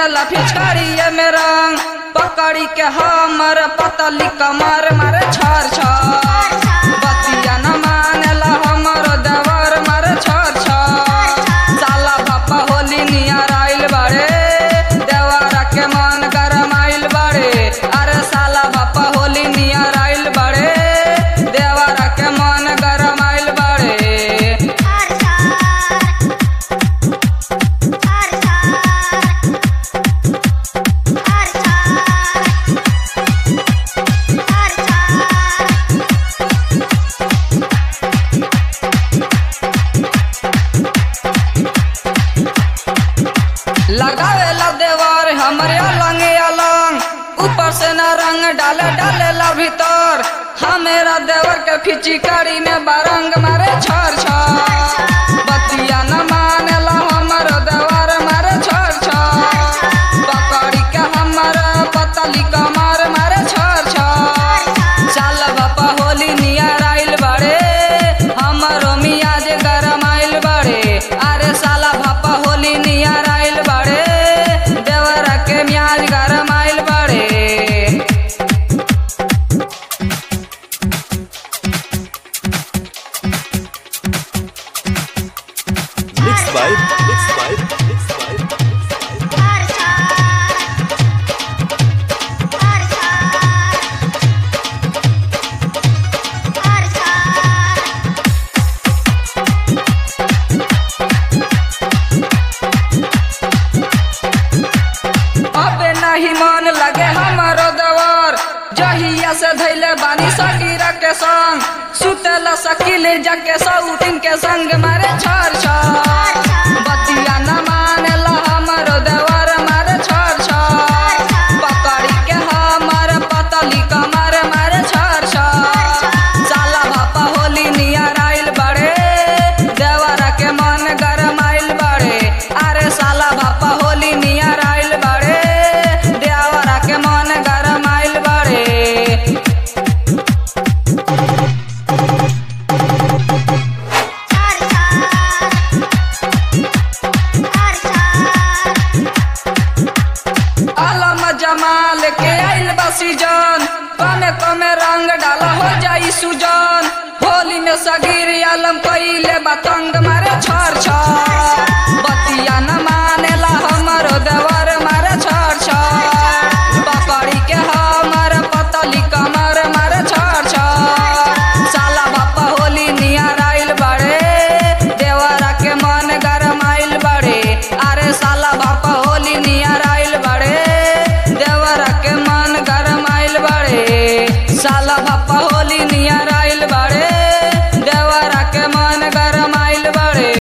देला फिचकारिया में रंग पकड़ी के हमर पतली कमर मारे छर छर बतिया न मानेला हमर देवर मारे छर छर साला बापा होली नियर आइल बाड़े देवरा के मन गरम आइल बाड़े अरे साला बापा होली नियर आइल बाड़े देवरा के मन गरम आइल बाड़े लगावेला देवर हमरे अलंग अलंग ऊपर से ना रंग डाले डालेला भीतर हमेरा देवर के फिचिकारी में बारंग मारे छर छर बतिया न मानेला हमर देवर मारे छर छर पकड़ी के हमर पतली कमर मारे छर छर साल बापा होली नियर आइल बाड़े हमरो मियाज गरम आइल बाड़े अरे साला बापा होली नियर आइल बाड़े देवरा के मियाज गरम आइल बाड़े Mixed by Mixed by Mixed by अबे नहीं मन लगे हमारो दवर जहिया से धैले बानी सकीरा के संग सुतला सकीले जाके सौतिन के संग मारे छर छर बतिया न मानेला हमारो देवर मारे छर छर पकड़ी के हमर पतली कमर मारे छर छर साला बापा होली नियर आइल बड़े देवरा के मन गरम आइल बड़े अरे साला बापा होली नियर आइल बड़े देवरा के मन गरम आइल बड़े आलम जमाल के आइल बा सीजन कमे कमे रंग डाला हो जाई सुजन